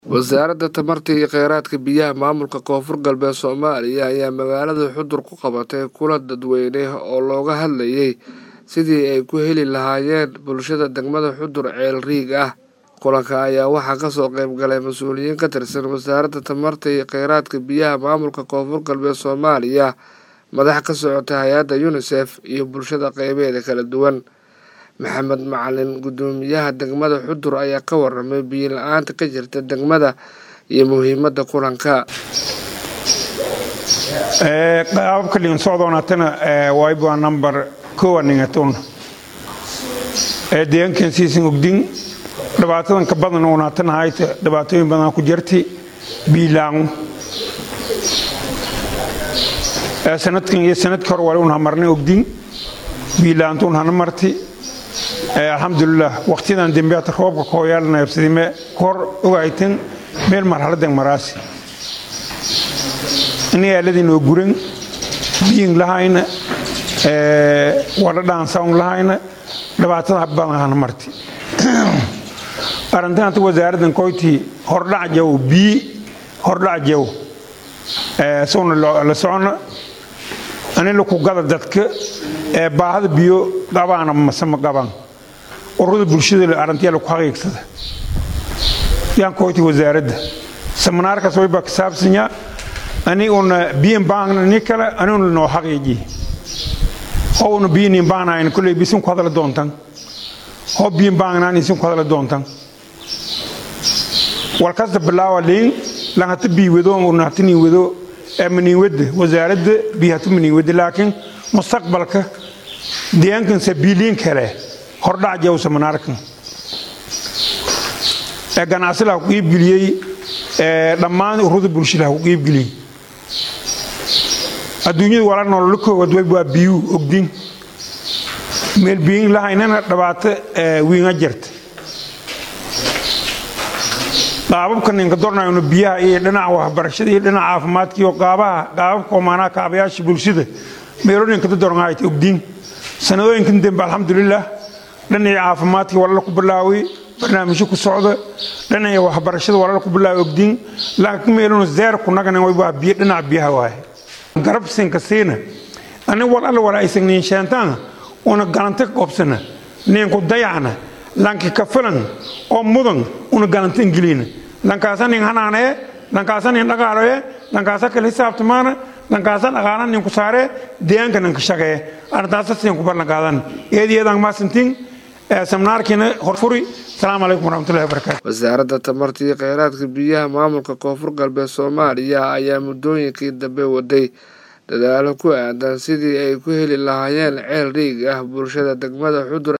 wasaaradda tamarta iyo kheyraadka biyaha maamulka koonfur galbeed soomaaliya ayaa magaalada xudur ku qabatay kulan dadweyne oo looga hadlayay sidii ay ku heli lahaayeen bulshada degmada xudur ceel riig ah kulanka ayaa waxaa kasoo qeyb galay mas-uuliyiin ka tirsan wasaaradda tamarta iyo kheyraadka biyaha maamulka koonfur galbeed soomaaliya madax ka socota hay-adda unisef iyo bulshada qeybeeda kala duwan maxamed macalin guddoomiyaha degmada xudur ayaa ka waramay biyo la-aanta ka jirta degmada iyo muhiimadda kulanka qaababka dhigan socdoonatana wayba number kowa ningatun deegaankan siisan ogdin dhibaatadan ka badan unaatana hayta dhibaatooyin badan ku jirti biilaangu sanadkan iyo sanadka hore wali unha marnay ogdin biilaantu unhana marti alxamdulilah waqtiyadan dembeata roobka kooyaalnayabsadime kor ogaytan meel marxaladan maraasi inayaaladinoo guran biyin lahayna wadhadhaansaun lahayna dhibaatada badanhana marti arrintaanta wasaaraddan koyti hordhac jaw bii hordhac jaw sowna la socona anila ku gada dadka ee baahada biyo qabaana mase ma qabaan ururada bulshada arrintiyaa laku xaqiigsada yaan koyti wasaaradda seminaarkaas waybaa ka saabsanyaa aniguna biyan baangna ni kale aniguna noo xaqiiji howna biyanin baangnayn kulley bisin ku hadala doontan ho biyan baangnaan isin ku hadala doontan walkasta bilaawa liin lanhata bii wado unahatanin wado maniinwadda wasaaradda bihatu maniinwadda laakiin mustaqbalka deegaankansa biiliin kale hordhac jaw seminaarkan ee ganacsi laha ku qiibgeliyey dhammaan ururada bulshada ha ku qiibgeliyey adduunyada wala nololo koowaad way waa biyuu ogdin meel biyin lahaynana dhibaato wiinga jirta qaababka ninka dornayno biyaha iyo dhinaca waxbarashada iyo dhinaca caafimaadka iyo qaabaha qaababka omaanaha kaabayaasha bulshada meelooyinka dadorngaayta ogdiin sanadooyinkan dambe alxamdulilah dhinacii caafimaadka walala ku bilaaway barnaamijyo ku socda dhinacii waxbarashada walala ku bilaaway ogdiin laakiin meeluna zeer ku naganan way waa biyo dhinaca biyaha waaye garabsinka siina ani wal alla wala aysan niin sheentaana una galanta ka qobsana ninku dayacna lanki ka filan oo mudan una galanta ingiliina lankaasa nin hanaanee lankaasa nin dhaqaaloye lankaasa kala hisaabtamaana lankaasa dhaqaala ninku saaree deegaanka ninka shaqee arrintaasa siin ku ballanqaadan eediyeedaan maasintiin seminaarkiina horfuri asalaamu calaykum waraxmatullahi wabarakaatu wasaaradda tamarta iyo kheyraadka biyaha maamulka koonfur galbeed soomaaliya ayaa muddooyinkii dambe waday dadaalo ku aadan sidii ay ku heli lahaayeen ceel riig ah bulshada degmada xudur